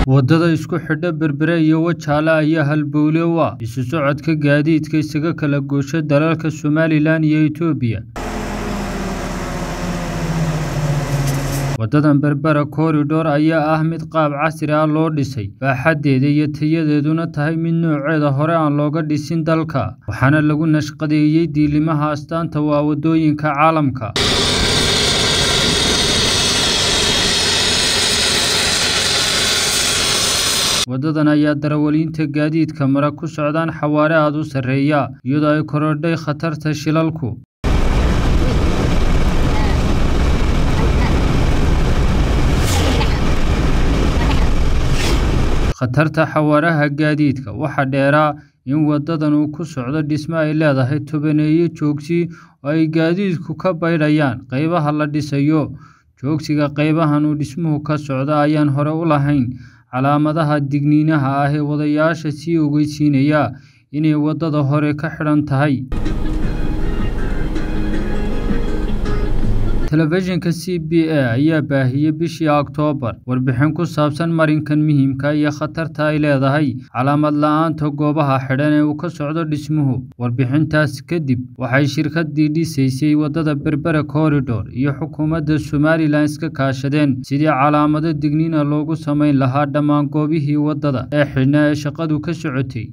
Waddada isku xidha Berbera iyo Wajaale ayaa halbowle u ah isu socodka gaadiidka isaga kala goosha dalalka Somalilan iyo Itoobiya. Waddadan Berbera Corridor ayaa ah mid qaab casri ah loo dhisay, baaxaddeeda iyo tayadeeduna tahay mid nooceeda hore aan looga dhisin dalka, waxaana lagu naqshadeeyay diilimaha astaanta u ah waddooyinka caalamka. Waddadan ayaa darawaliinta gaadiidka mara ku socdaan xawaare aad u sarreeya, iyadoo ay korodhay khatarta shilalku. Khatarta xawaaraha gaadiidka waxaa dheeraa in waddadan uu ku socdo dhisme ay leedahay tobaneeyo joogsi oo ay gaadiidku ka baydhayaan qaybaha la dhisayo. Joogsiga qaybahan uu dhismuhu ka socdo ayaan hore u lahayn calaamadaha digniinaha ah ee wadayaasha sii ogeysiinaya inay waddada hore ka xidhan tahay. Telefishinka CBA ayaa baahiyay bishii Oktoobar warbixin ku saabsan marinkan muhiimka ah iyo khatarta ay leedahay calaamad la'aanta goobaha xidhan ee uu ka socdo dhismuhu. Warbixintaas kadib, waxay shirkaddii dhisaysay waddada Berbera Corridor iyo xukuumadda Somalilan iska kaashadeen sidii calaamado digniin ah loogu samayn lahaa dhammaan goobihii waddada ee xidhnaa ee shaqadu ka socotay.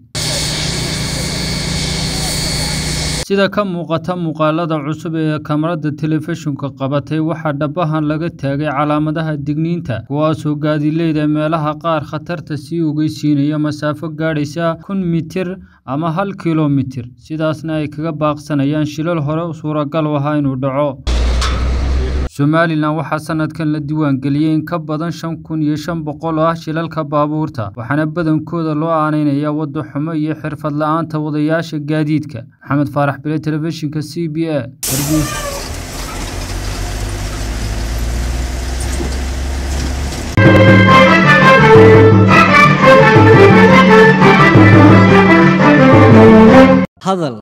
Sida ka muuqata muuqaalada cusub ee kamarada telefishinku qabatay, waxaa dhabahan laga taagay calaamadaha digniinta, kuwaasoo gaadiidleyda meelaha qaar khatarta sii ogeysiinaya masaafo gaadhaysa kun mitir ama hal kiiloomitir, sidaasna ay kaga baaqsanayaan shilal hore suuragal u ahaa inuu dhaco. Somalilan waxaa sanadkan la diiwaangeliyay in ka badan shan kun iyo shan boqol oo ah shilalka baabuurta, waxaana badankooda loo aaneynayaa waddo xumo iyo xirfad la'aanta wadayaasha gaadiidka. Maxamed Faarax Bile, Telefishinka CBA, Hargeysa. hadal